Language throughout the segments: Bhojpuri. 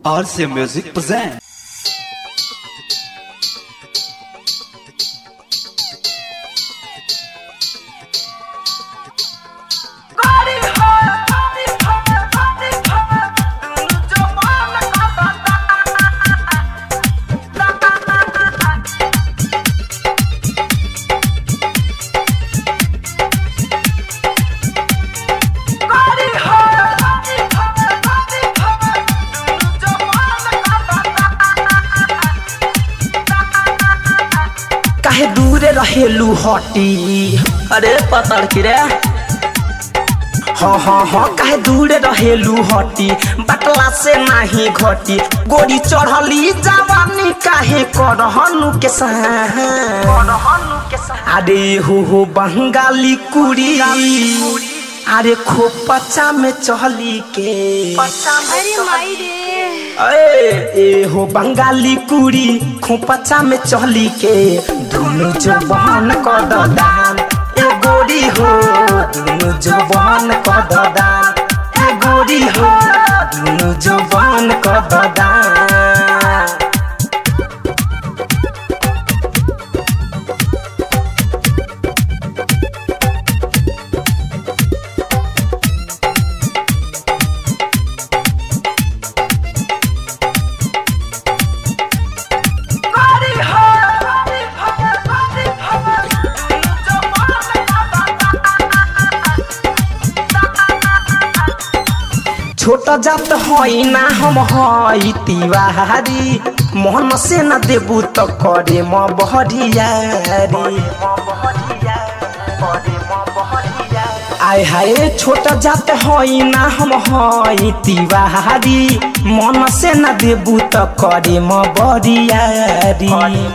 RC Music present. काहे दूरे रहेलू हटी अरे पतड़ की रे हाँ हाँ हाँ काहे दूरे रहेलू हटी बटला से नाही घटी गोरी चढ़ली जवानी काहे करहनु के अरे हो हो बंगाली कुड़ी अरे खोपचा में चहली के अरे माई रे ए ए हो बंगाली कुड़ी खोपचा में चहली के दुनु जवान क दान ए गोरी हो दुनु जवान क दान ए गोरी हो दुनु जवान क दान छोट जात हई ना हम हई तिवारी मोहन से न देबू त करे म बहरियारी आय हाय छोट जात हई ना हम हई तिवारी मन से न देबू त करे म बरियारी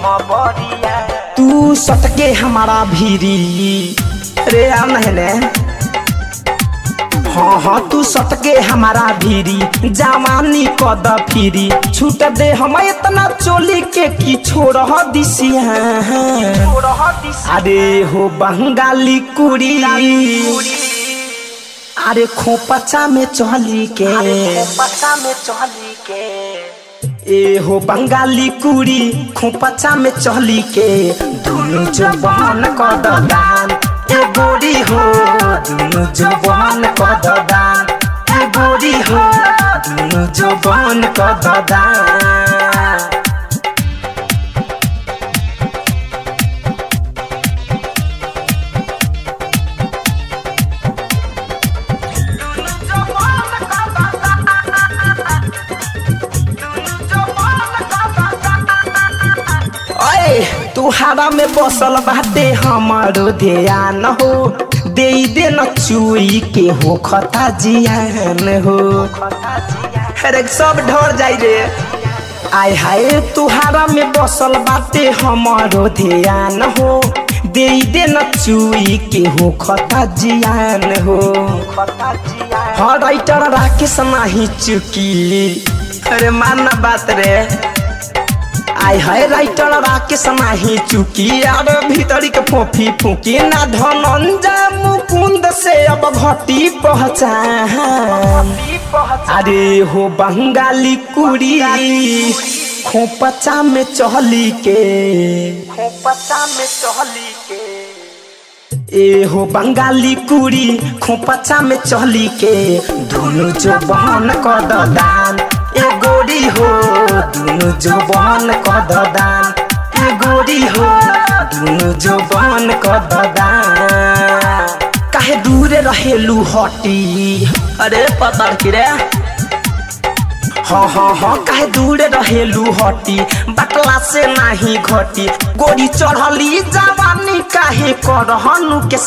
तू सटके हमारा भीरी रे आ नहने हाँ हाँ तू सटके हमारा भीरी जवानी कद फिरी छूट दे हम इतना चोली के की छोड़ दिसिया अरे हो बंगाली कुड़ी अरे खोपचा में चली के में चली के ए हो बंगाली कुड़ी खोपचा में चली के दुनु जवान कद दान ए गोरी हो दुनु जवान कद दान ए गोरी हो दुनु जवान कद दान ओए तुहारा में बसल बाटे हमारो ध्यान हो दे दे न चुई के हो खता जियान हो अरे सब ढर जाई रे आय हाय तुहारा में बसल बाटे हमारो ध्यान हो दे दे न चुई के हो खता जियान हो हाँ राइटर राकेश नाही चुकी अरे मानना बात रे आय हाय राइटर राकेश नाही चुकी यार भीतरी के फोफी फूकी ना धनंजय मुकुंद से अब घटी पहचान अरे हो बंगाली कुड़ी खोपचा में चहली के खोपचा में चहली के ए हो बंगाली कुड़ी खोपचा में चहली के दुनु जवान कद दान ए गोरी हो दुनु जवान कद दान ए गोरी हो दुनु जवान कद दान काहे दूरे रहेलू हटी अरे पता की रे हाँ हाँ हाँ काहे दूरे रहेलू हटी बटला से नाही घटी गोरी चढ़ली जवानी काहे करहनु के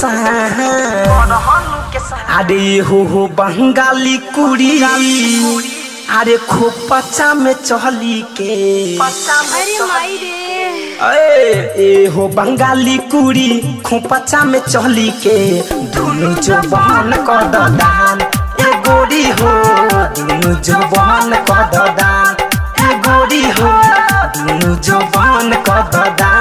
अरे हो हो बंगाली कुड़ी अरे खोपचा में चहली के अरे माई रे ए ए हो बंगाली कुड़ी खोपचा में चहली के दुनु जवान कद दान ए गोरी हो दुनु जवान कद दान ए गोरी हो दुनु जवान कद दान